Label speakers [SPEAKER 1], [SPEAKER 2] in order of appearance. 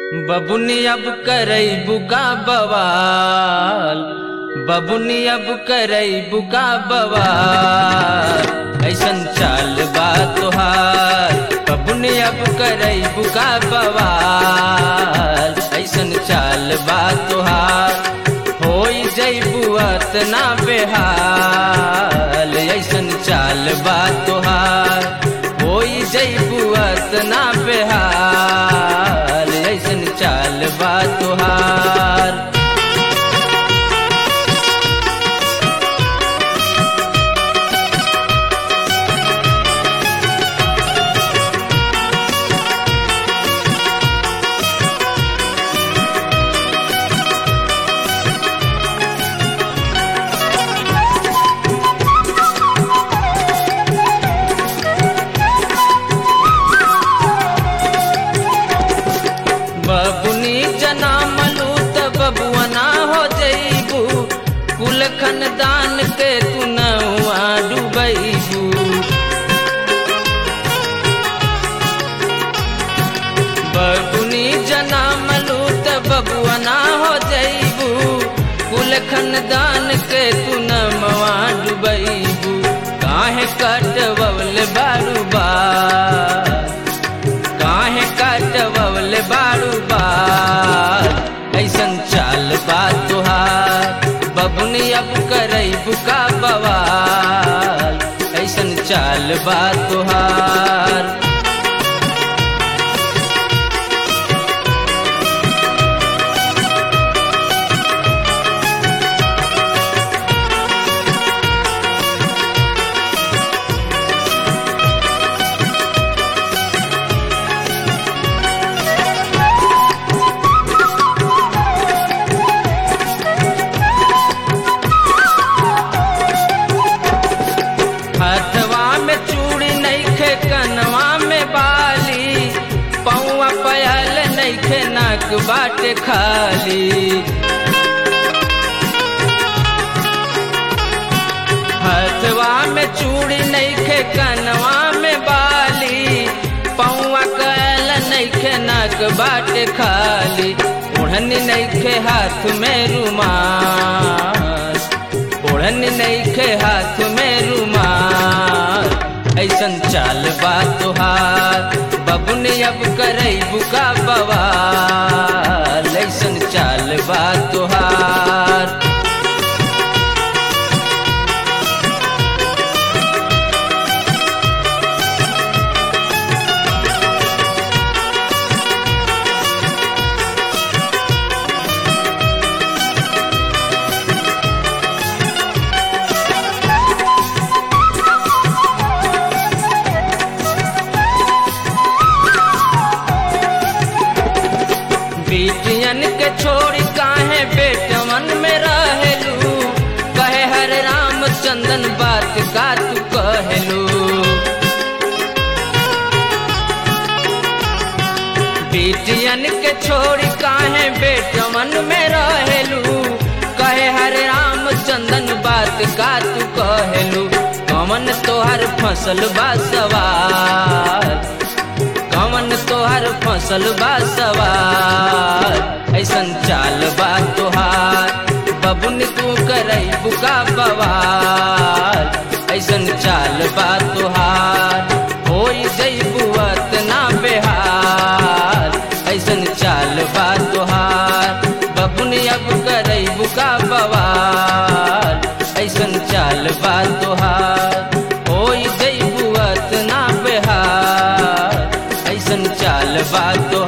[SPEAKER 1] बबुनी अब करई बुका बवाल बबुनी अब करई बुका बवाल ऐसन चाल बा तोहार बबुनी अब करई बुका बवाल ऐसन चाल बा तोहार होई जैबुअत ना बेहाल ऐसन चाल बा तोहार होई जैबुअत ना बेहाल ऐसन चाल बा तोहार बबुनी जनामलू त बबुआना हो जईबू कुल खानदान के तू नौआ डुबैबू बबुनी जनामलू त बबुआना हो जईबू कुल खानदान के तू नमवा डुबैबू काहे कटवल बारू बा काहे काटवल बारू बार ऐसन चाल बा तुहार बबुनी अब करई बुका बवाल ऐसन चाल बा तुहार हथवा में चूड़ी नईखे कनवा में बाली पौआ पयल नईखे नाक बाटे खाली हथवा में चूड़ी नईखे कनवा में बाली पौआ कयल नईखे नाक बाटे खाली ओढ़नी नईखे हाथ में रुमाल ओढ़नी नईखे हाथ में रुमाल ऐसन चाल बा तुहार बबुनी अब करई बुका बवाल ऐसन चाल बा तुहार बेटियन के छोड़ी काहे बेटवन में रहेलू कहे हर राम चंदन बात का तू कहलू बेटियन के छोड़ी काहे बेटवन में रहेलू कहे हर राम चंदन बात का तू कहलू कमन तोहर फसल बा सवार कमन तोहर फसल बा सवार ऐसन चाल बा तोहार बबुन तू करई बुका बवाल ऐसन चाल बा तोहार होई जईबुअत ना बेहार ऐसन चाल बा तोहार बबुन अब करई बुका बवाल ऐसन चाल बा तोहार होई जईबुअत ना बेहार ऐसन चाल बा तोहार